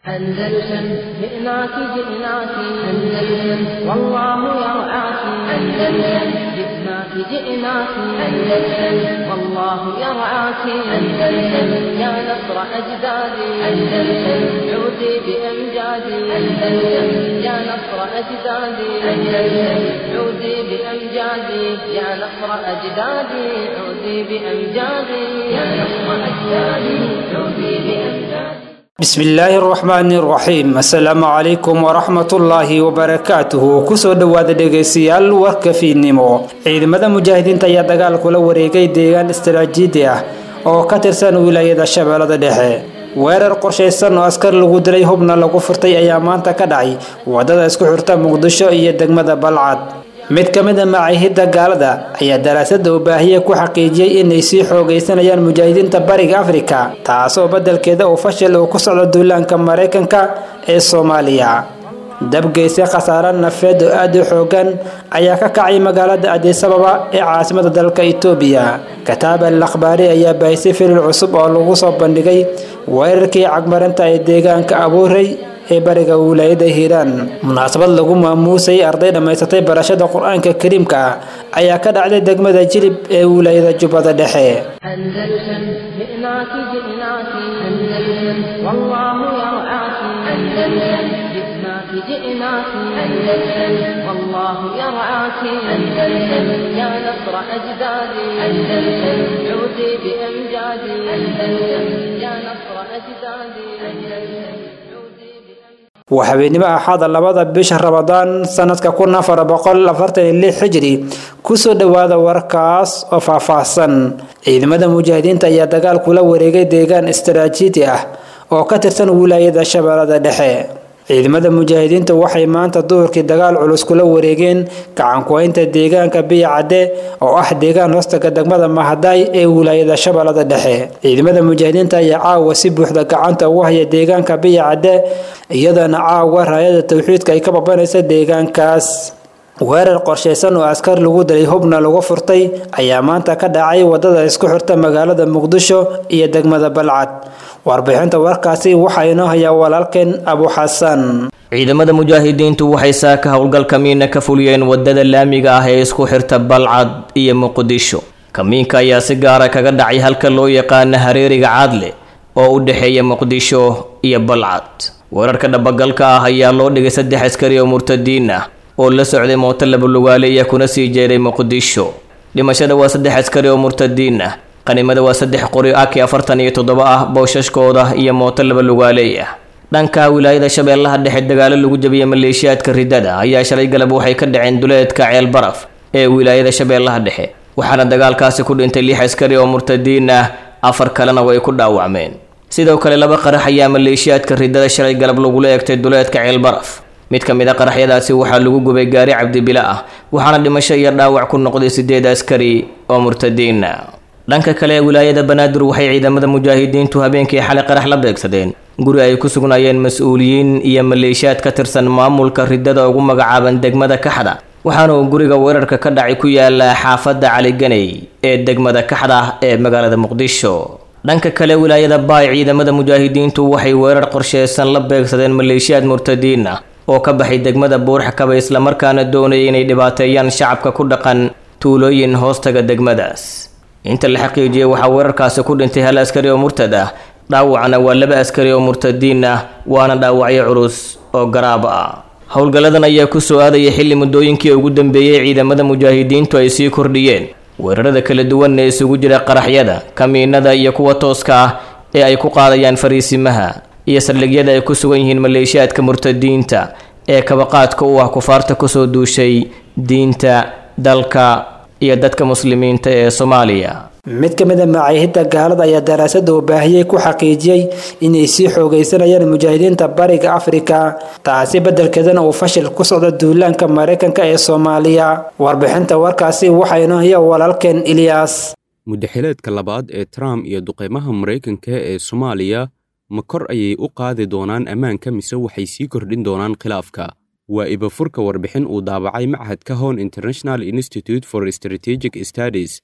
أندلسن جئناك جئناك أندلسن والله يرعاك أندلسن جئناك جئناك أندلسن والله يرعاك أندلسن يا نصر أجدادي أندلسن عودي بأمجادي أندلسن يا نصر أجدادي أندلسن عودي بأمجادي يا نصر أجدادي عودي بأمجادي يا نصر أجدادي عودي بأمجادي bismillaahi raxmaani raxiim assalaamu calaykum waraxmatullaahi wabarakaatuhu kusoo dhowaada dhegaystayaal warka fiidnimo ciidamada mujaahidiinta ayaa dagaal kula wareegay deegaan istaraatiiji ah oo ka tirsan wilaayada shabeellada dhexe weerar qorshaysan oo askar lagu dilay hubna lagu furtay ayaa maanta ka dhacay wadada isku xirta muqdisho iyo degmada balcad mid ka mid a macaahidda gaalada ayaa daraasada ubaahiye ku xaqiijiyey inay sii xoogaysanayaan mujaahidiinta bariga afrika taasoo beddelkeeda uu fashil uu ku socdo duulaanka maraykanka ee soomaaliya dabgeyse khasaare nafeed oo aada u xoogan ayaa ka kacay magaalada adisababa ee caasimada dalka itoobiya kataab al akhbaari ayaa baahisay filil cusub oo lagu soo bandhigay weerarkii cagmarinta ee deegaanka abuurey ee bariga wilaayada hiiraan munaasabad lagu maamuusay arday dhammaysatay barashada qur-aanka kariimka ah ayaa ka dhacday degmada jilib ee wilaayada jubbada dhexe أندلسن جئناك جئناك أندلسن والله يرعاك أندلسن جئناك جئناك أندلسن والله يرعاك أندلسن يا نصر أجدادي أندلسن عودي بأمجادي أندلسن يا نصر أجدادي أندلسن عودي بأمجادي waa habeenimo axaada labada bisha ramadaan sanadka kun afar boqol afartan iyo lix xijri kusoo dhowaada warkaas oo faahfaahsan ciidamada mujaahidiinta ayaa dagaal kula wareegay deegaan istaraatiiji ah oo ka tirsan wilaayada shabeellada dhexe ciidamada mujaahidiinta waxay maanta duhurkii dagaal culus kula wareegeen gacankuhaynta deegaanka biya cadde oo ah deegaan hoostaga degmada mahadaay ee wilaayada shabeellada dhexe ciidamada mujaahidiinta ayaa caawa si buuxda gacanta ugu haya deegaanka biya cadde iyadoona caawa raayada tawxiidka ay ka babanaysa deegaankaas weerar qorshaysan oo askar lagu dilay hubna lagu furtay ayaa maanta ka dhacay wadada isku xirta magaalada muqdisho iyo degmada balcad warbixinta warkaasi waxaa inoo hayaa walaalkeen abu xasan ciidamada mujaahidiintu waxay saaka howlgal kamiina ka fuliyeen wadada laamiga ah ee isku xirta balcad iyo muqdisho kamiinka ayaa si gaara kaga dhacay halka loo yaqaana hareeriga caadle oo u dhexeeya muqdisho iyo balcad weerarka dhabagalka ah ayaa loo dhigay saddex askari oo murtadiin ah oo la socday mooto labalugaaleya kuna sii jeeray muqdisho dhimashada waa saddex askari oo murtadiin ah qanimada waa saddex qori aki afartan iyo toddoba ah bowshashkooda iyo mooto labalugaaleey ah dhanka wilaayada shabeellaha dhexe dagaalo lagu jabiyey maleeshiyaadka ridada ayaa shalay galab waxay ka dhaceen duleedka ceel baraf ee wilaayada shabeellaha dhexe waxaana dagaalkaasi ku dhintay lix askari oo murtadiin ah afar kalena way ku dhaawacmeen sidoo kale laba qarax ayaa maleeshiyaadka ridada shalay galab lagula eegtay duleedka ceel baraf mid ka mid a qaraxyadaasi waxaa lagu gubay gaari cabdibila ah waxaana dhimasho iyo dhaawac ku noqday sideed askari oo murtadiina dhanka kale ee wilaayada banaadir waxay ciidamada mujaahidiintu habeenkii xalay qarax la beegsadeen guri ay ku sugnaayeen mas-uuliyiin iyo maleeshiyaad ka tirsan maamulka ridada ugu magacaaban degmada kaxda waxaana uu guriga weerarka ka dhacay ku yaala xaafadda caliganey ee degmada kaxda ee magaalada muqdisho dhanka kale wilaayada baay ciidamada mujaahidiintu waxay weerar qorsheysan la beegsadeen maleeshiyaad murtadiin ah oo ka baxay degmada buurxakaba islamarkaana doonayay inay dhibaateeyaan shacabka ku dhaqan tuulooyin hoostaga degmadaas inta la xaqiijiyey waxaa weerarkaasi ku dhintay hal askari oo murtad ah dhaawacna waa laba askari oo murtadiin ah waana dhaawacyo culus oo garaab ah howlgalladan ayaa ku soo aadaya xilli muddooyinkii ugu dambeeyey ciidamada mujaahidiintu ay sii kordhiyeen weerarada kala duwan ee isugu jira qaraxyada kamiinada iyo kuwa tooska ah ee ay ku qaadayaan fariisimaha iyo saldhigyada ay ku sugan yihiin maleeshiyaadka murtadiinta ee kabaqaadka u ah kufaarta kusoo duushay diinta dalka iyo dadka muslimiinta ee soomaaliya mid ka mid a macaahidda gaalada ayaa daraasada ubaahiyey ku xaqiijiyey inay sii xoogaysanayaan mujaahidiinta bariga afrika taasi beddelkeedana uu fashil ku socdo duulaanka maraykanka ee soomaaliya warbixinta warkaasi waxaa inoo haya walaalkeen ilyaas muddaxileedka labaad ee trump iyo duqeymaha maraykanka ee soomaaliya ma kor ayay u qaadi doonaan ammaanka mise waxay sii kordhin doonaan khilaafka waa ibafurka warbixin uu daabacay machadka hon international institute for strategic studies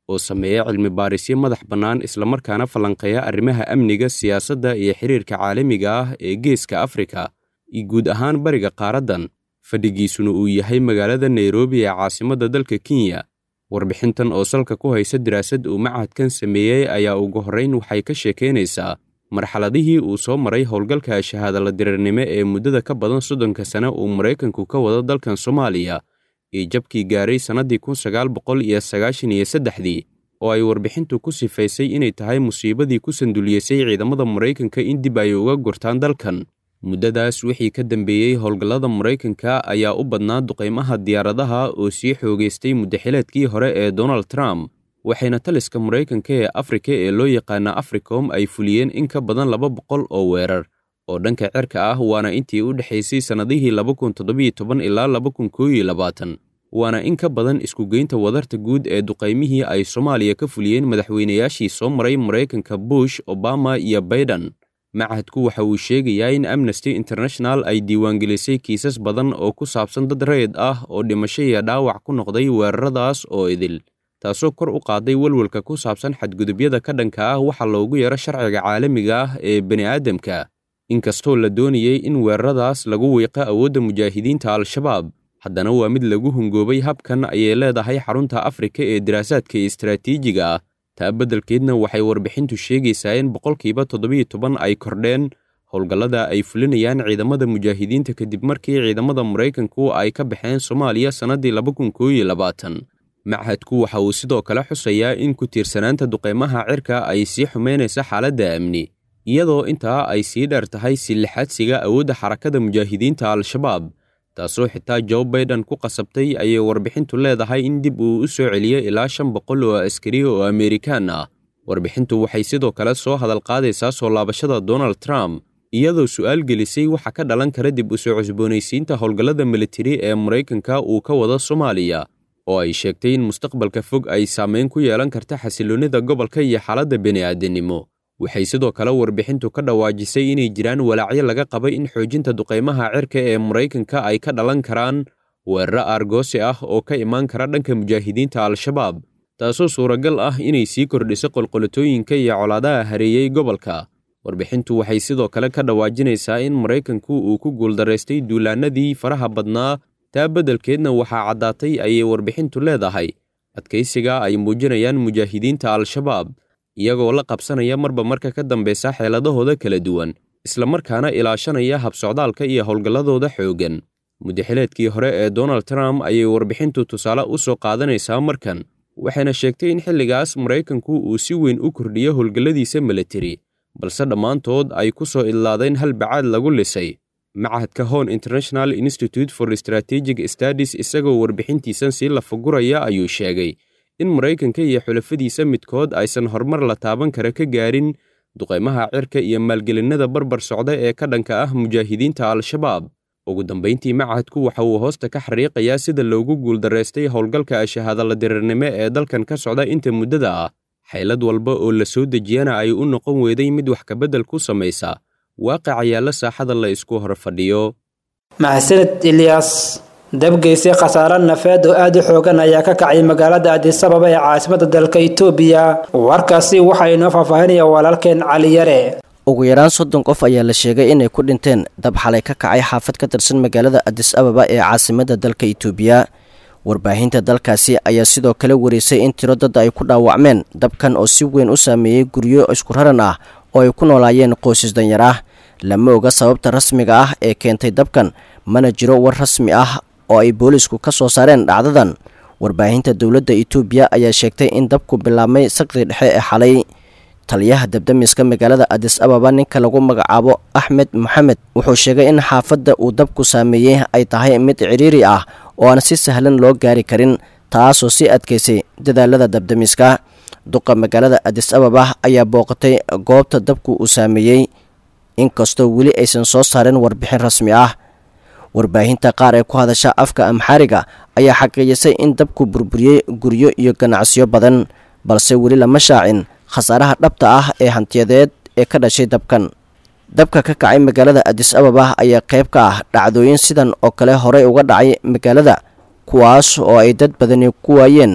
oo sameeya cilmi baarisyo madax bannaan islamarkaana falanqeeya arrimaha amniga siyaasadda iyo xiriirka caalamiga ah ee geeska afrika iyo guud ahaan bariga qaaraddan fadhigiisuna uu yahay magaalada nairobi ee caasimadda dalka kenya warbixintan oo salka ku haysa daraasad uu machadkan sameeyey ayaa ugu horrayn waxay ka sheekaynaysaa marxaladihii uu soo maray howlgalka shahaadala dirirnimo ee muddada ka badan soddonka sane uu maraykanku ka wado dalkan soomaaliya iyo jabkii gaaray sannaddii kun sagaal boqol iyo sagaashan iyo saddexdii oo ay warbixintu ku sifaysay inay tahay musiibadii ku sanduliyeysay ciidamada maraykanka in dib ay uga gurtaan dalkan muddadaas wixii ka dambeeyey howlgallada maraykanka ayaa u badnaa duqaymaha diyaaradaha oo sii xoogaystay muddaxileedkii hore ee donald trump waxayna taliska maraykanka ee afrika ee loo yaqaana africom ay fuliyeen in ka badan laba boqol oo weerar oo dhanka cirka ah waana intii u dhexaysay sannadihii laba kun toddobiyo toban ilaa laba kun kooiyo labaatan waana in ka badan iskugeynta wadarta guud ee duqaymihii ay soomaaliya ka fuliyeen madaxweynayaashii soo maray maraykanka bush obama iyo baiden machadku waxa uu sheegayaa in amnesty international ay diiwaangelisay kiisas badan oo ku saabsan dad rayid ah oo dhimasho iyo dhaawac ku noqday weeraradaas oo idil taasoo kor u qaaday welwelka ku saabsan xadgudubyada ka dhanka ah waxa loogu yeero sharciga caalamiga ah ee bini'aadamka inkastoo la doonayey in weeraradaas lagu wiiqo awoodda mujaahidiinta al-shabaab haddana waa mid lagu hungoobay habkan ayay leedahay xarunta afrika ee daraasaadka istaraatiijiga ah taa beddelkeedna waxay warbixintu sheegaysaa in boqolkiiba toddobiyo toban ay kordheen howlgallada ay fulinayaan ciidamada mujaahidiinta kadib markii ciidamada maraykanku ay ka baxeen soomaaliya sannaddii laba kun kooiyo labaatan machadku waxa uu sidoo kale xusayaa in ku tiirsanaanta duqaymaha cirka ay sii xumaynaysa xaaladda amni iyadoo intaa ay sii dheer tahay silixadsiga awoodda xarakada mujaahidiinta al-shabaab taasoo xitaa jo baiden ku qasabtay ayay warbixintu leedahay in dib uu u soo celiyo ilaa shan boqol oo askari oo amerikaan ah warbixintu waxay sidoo kale soo hadal qaadaysaa soo laabashada donald trump iyadoo su'aal gelisay waxa ka dhalan kara dib u soo cusboonaysiinta howlgallada militari ee maraykanka uu ka wado soomaaliya oo ay sheegtay in mustaqbalka fog ay saamayn ku yeelan karta xasiloonnida gobolka iyo xaaladda bini'aadanimo waxay sidoo kale warbixintu ka dhawaajisay inay jiraan walaacyo laga qabay in xoojinta duqaymaha cirka ee maraykanka ay ka dhalan karaan weeraro aargoosi ah oo ka imaan kara dhanka mujaahidiinta al-shabaab taasoo suuragal ah inay sii kordhiso qolqolotooyinka iyo colaadaha hareeyey gobolka warbixintu waxay sidoo kale ka dhawaajinaysaa in maraykanku uu ku guuldaraystay duulaanadii faraha badnaa taa beddelkeedna waxaa caddaatay ayay warbixintu leedahay adkaysiga ay muujinayaan mujaahidiinta al-shabaab iyagoo la qabsanaya marba marka ka dambeysa xeeladahooda kala duwan islamarkaana ilaashanaya habsocdaalka iyo howlgalladooda xooggan muddaxileedkii hore ee donald trump ayay warbixintu tusaale u soo qaadanaysaa markan waxayna sheegtay in xilligaas maraykanku uu si weyn u kordhiyo howlgalladiisa militari balse dhammaantood ay ku soo idlaadeen hal bacaad lagu lisay machadka hon international institute for strategic studies isagoo warbixintiisan sii lafaguraya ayuu sheegay in maraykanka iyo xulafadiisa midkood aysan horumar la taaban kara ka gaarin duqaymaha cirka iyo maalgelinnada barbar socda ee ka dhanka ah mujaahidiinta al-shabaab ugu dambayntii machadku waxa uu hoosta ka xariiqayaa sida loogu guuldaraystay howlgalka shahaadala dirirnimo ee dalkan ka socda inta muddada ah xaylad walba oo la soo dejiyana ay u noqon weeday mid wax kabeddel ku samaysa waaqic ayaalla saaxada la isku hor fadhiyo mahadsaned ilyaas dabgeysay khasaare nafeed oo aada u xoogan ayaa ka kacay magaalada adisababa ee caasimada dalka itoobiya warkaasi waxaa inoo faahfaahinaya walaalkeen cali yare ugu yaraan soddon qof ayaa la sheegay inay ku dhinteen dab xalay ka kacay xaafad ka tirsan magaalada adis ababa ee caasimada dalka itoobiya warbaahinta dalkaasi ayaa sidoo kale wareysay in tiro dad ay ku dhaawacmeen dabkan oo si weyn u saameeyey guryo isku raran ah oo ay ku noolaayeen qoysas danyar ah lama oga sababta rasmiga ah ee keentay dabkan mana jiro war rasmi ah oo ay boolisku ka soo saareen dhacdadan warbaahinta dowladda itoobiya ayaa sheegtay in dabku bilaabmay saqri dhexe ee xalay taliyaha dabdamiska magaalada adis ababa ninka lagu magacaabo axmed moxamed wuxuu sheegay in xaafadda uu dabku saameeyey ay tahay mid cidhiiri ah oo aan si sahlan loo gaari karin taasoo sii adkaysay dadaalada dabdamiska duqa magaalada adis ababa ayaa booqatay goobta dabku uu saameeyey inkastoo weli aysan soo saarin warbixin rasmi ah warbaahinta qaar ee ku hadasha afka amxaariga ayaa xaqiijisay in dabku burburiyey guryo iyo ganacsiyo badan balse weli lama shaacin khasaaraha dhabta ah ee hantiyadeed ee ka dhashay dabkan dabka ka kacay magaalada adis ababa ayaa qayb ka ah dhacdooyin sidan oo kale horey uga dhacay magaalada kuwaas oo ay dad badani ku waayeen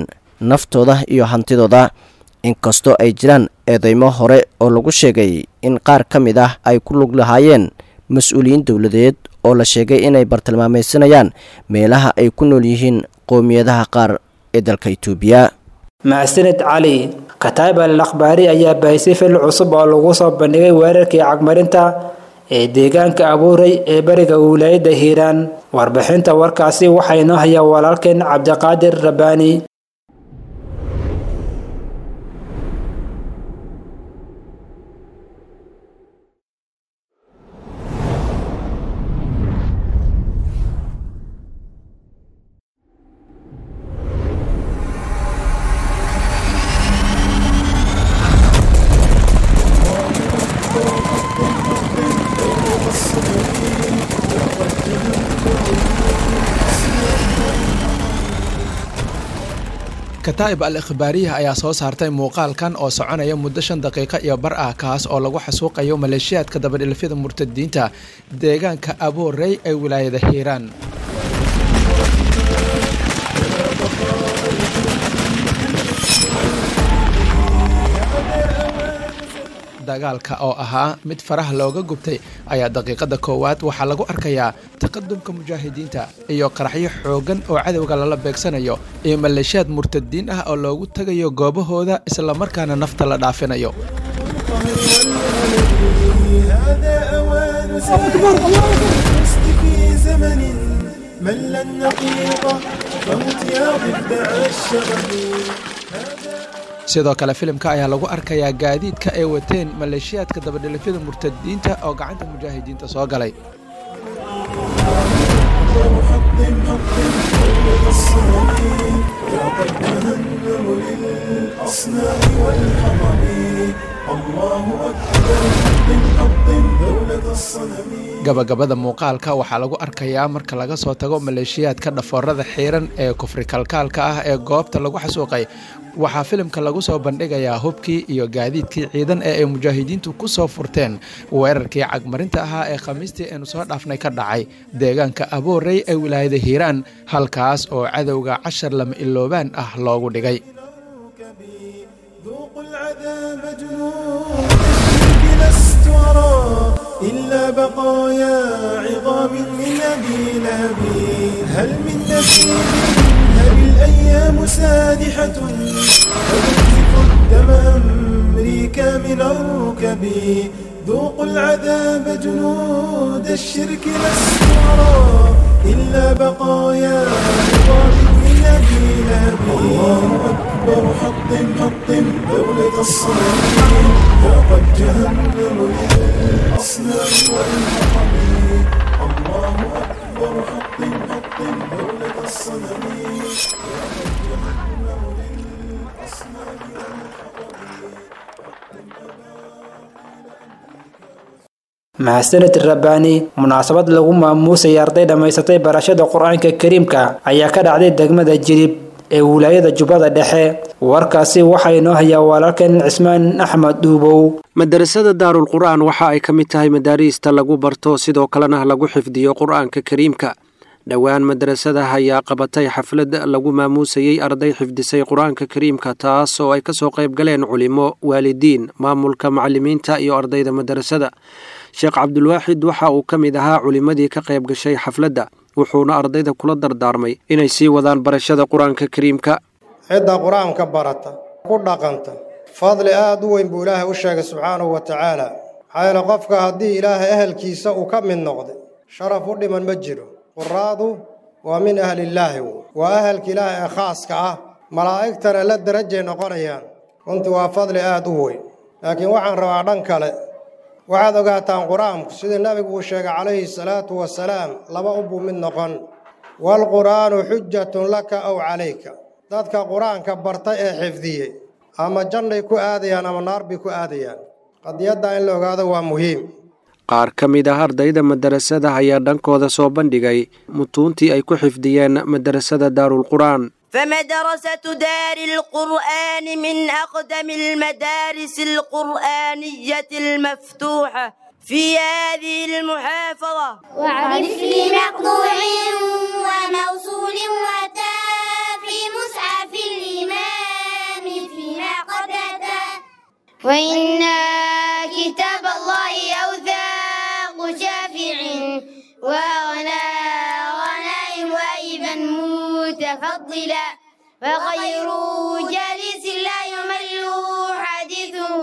naftooda iyo hantidooda inkastoo ay jiraan eedeymo hore oo lagu sheegay in qaar ka mid ah ay ku lug lahaayeen mas-uuliyiin dowladeed oo la sheegay inay bartilmaameysanayaan meelaha ay ku nool yihiin qowmiyadaha qaar ee dalka itoobiya mahadsanid cali kataib al akhbaari ayaa bahisay fil cusub oo lagu soo bandhigay weerarkii cagmarinta ee deegaanka abuuray ee bariga wilaayadda hiiraan warbixinta warkaasi waxaa inoo hayaa walaalkeen cabdiqaadir rabbaani kataa'ib al ikhbaariya ayaa soo saartay muuqaalkan oo soconaya muddo shan daqiiqo iyo bar ah kaas oo lagu xasuuqayo maleeshiyaadka dabadhilfyada murtadiinta deegaanka aboorey ee wilaayada hiiraan dagaalka oo ahaa mid faraha looga gubtay ayaa daqiiqada koowaad waxaa lagu arkayaa taqadumka mujaahidiinta iyo qaraxyo xooggan oo cadowga lala beegsanayo iyo maleeshiyaad murtadiin ah oo loogu tagayo goobahooda islamarkaana nafta la dhaafinayo sidoo kale filimka ayaa lagu arkayaa gaadiidka ay wateen maleeshiyaadka dabadhilifyada murtadiinta oo gacanta mujaahidiinta soo galay gabagabada muuqaalka waxaa lagu arkayaa marka laga soo tago maleeshiyaadka dhafoorada xiiran ee kufri kalkaalka ah ee goobta lagu xasuuqay waxaa filimka lagu soo bandhigayaa hubkii iyo gaadiidkii ciidan ee ay mujaahidiintu ku soo furteen weerarkii cagmarinta ahaa ee khamiistii aynu soo dhaafnay ka dhacay deegaanka aboorey ee wilaayada hiiraan halkaas oo cadowga cashar lama iloobaan ah loogu dhigay إلا بقايا عظام من أبي لهب هل من نبي هل الأيام سادحة فتنزف الدم أمريكا من الركب ذوقوا العذاب جنود الشرك لست أرى إلا بقايا عظام من أبي لهب الله أكبر حطم حطم دولة الصنم فقد جهنم للأصنام والحطم الله أكبر حطم حطم دولة الصنم فقد جهنم للأصنام mahadsanid rabbaani munaasabad lagu maamuusay arday dhammaysatay barashada qur-aanka kariimka ayaa ka dhacday degmada jilib ee wilaayada jubbada dhexe warkaasi waxaa inoo hayaa walaalkeen cismaan axmed dhuubow madarasada daarul qur'aan waxa ay ka mid tahay madaariista lagu barto sidoo kalena lagu xifdiyo qur-aanka kariimka dhowaan madarasada ayaa qabatay xaflad lagu maamuusayey arday xifdisay qur-aanka kariimka taas oo ay kasoo qayb galeen culimo waalidiin maamulka macalimiinta iyo ardayda madarasada sheekh cabdulwaaxid waxa uu ka mid ahaa culimmadii ka qayb gashay xafladda wuxuuna ardayda kula dardaarmay inay sii wadaan barashada qur-aanka kariimka cidda qur-aanka barata ku dhaqanta fadli aad u weyn buu ilaahay u sheegay subxaanahu wa tacaala maxaa yeele qofka haddii ilaahay ehelkiisa uu ka mid noqday sharaf u dhiman ma jiro quraadu waa min ahlillaahi waa ahalka ilaahay ee khaaska ah malaa'igtana la darajay noqonayaan runtii waa fadli aad u weyn laakiin waxaan rabaa dhan kale waxaad ogaataan qur-aanku sida nebigu uu sheegay calayhi salaatu wasalaam laba unbuu mid noqon waalqur'aanu xujatun laka aw calayka dadka qur-aanka barta ee xifdiyey ama jannay ku aadayaan ama naar bay ku aadayaan qadiyaddaa in la ogaado waa muhiim qaar ka mid ah ardayda madarasada ayaa dhankooda soo bandhigay mutuuntii ay ku xifdiyeen madarasada daarulqur'aan فمدرسة دار القرآن من أقدم المدارس القرآنية المفتوحة في هذه المحافظة واعرف لي مقطوع وموصول وتاء في مصحف الإمام وإن كتاب الله أوثاق شافع وأغنى غنائم وأيبا متفضلا وخير جالس لا يمل حديثه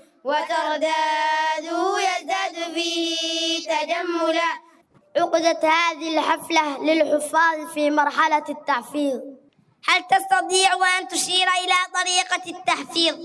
وترداده يزداد فيه تجملا عقدت هذه الحفلة للحفاظ في مرحلة التحفيظ هل تستطيع أن تشير إلى طريقة التحفيظ؟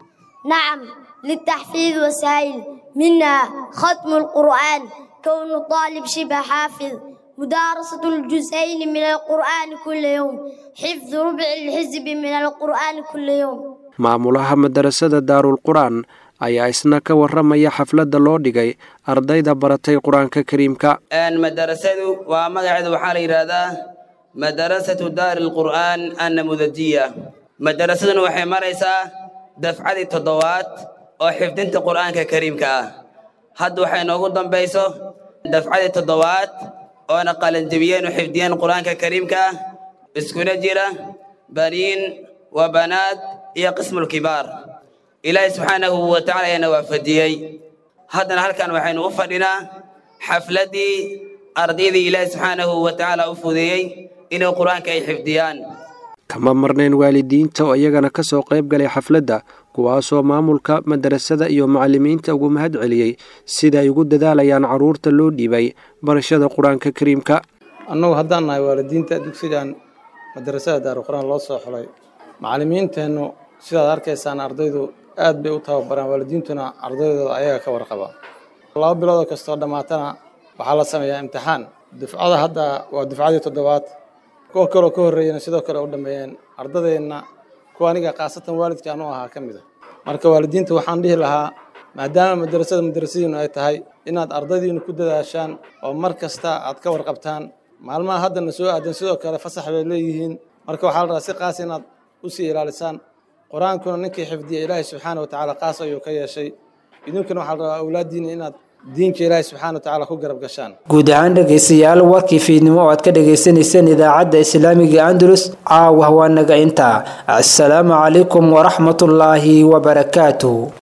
نعم للتحفيظ وسائل منها ختم القرآن كون الطالب شبه حافظ مدارسة الجزئين من القرآن كل يوم حفظ ربع الحزب من القرآن كل يوم maamulaha madarasada daarul qur-aan ayaa isna ka waramaya xafladda loo dhigay ardayda baratay qur-aanka kariimka madarasadu waa magaceedu waxaa la yidhaahdaa madarasatu daari lqur'aan annamudajiya madarasaduna waxay maraysaa dafcadii toddobaad oo xifdinta qur'aanka kariimka ah hadda waxay noogu dambayso dafcadii toddobaad oona qalanjebiyeen u xifdiyeen qur'aanka kariimka ah iskuna jira baniin wa banaad iyo qismulkibaar ilaahay subxaanahu wa tacala ayaana waafajiyey haddana halkan waxaynu u fadhinaa xafladdii ardaydii ilaahay subxaanahu wa tacaala u fudeeyey inay qur-aanka ay xifdiyaan kama marnayn waalidiinta oo iyagana ka soo qayb galay xafladda kuwaasoo maamulka madarasada iyo macallimiinta ugu mahad celiyey sida ay ugu dadaalayaan carruurta loo dhiibay barashada qur-aanka kariimka annagu haddaan nahay waalidiinta dugsigan madarasada daaruqur-aan loo soo xulay macallimiinteennu sidaad arkaysaan ardaydu aad bay u tababaraan waalidiintuna ardaydooda ayaga ka warqaba laba biloodoo kastoo dhammaatana waxaa la sameeyaa imtixaan dufcada hadda waa dufcadii toddobaad kuwa kaloo ka horreeyana sidoo kale u dhammeeyeen ardadeenna kuwa aniga khaasatan waalidkaan u ahaa ka mid a marka waalidiinta waxaan dhihi lahaa maadaama madarasada madarasadiinu ay tahay inaad ardaydiinu ku dadaashaan oo mar kasta aad ka warqabtaan maalmaha haddana soo aadan sidoo kale fasax bay leeyihiin marka waxaa la rabaa si qaas inaad usii ilaalisaan qur-aankuna ninkii xifdiya ilaahay subxaana wa tacaala qaas ayuu ka yeeshay idinkuna waxaa la rabaa awlaaddiina inaad diinka ilaahay subxaana wa tacaala ku garab gashaan guud ahaan dhegaystayaal warkii fiidnimo oo aad ka dhagaysanayseen idaacadda islaamiga andalus caawa waa naga intaa assalaamu calaykum waraxmatullaahi wabarakaatuh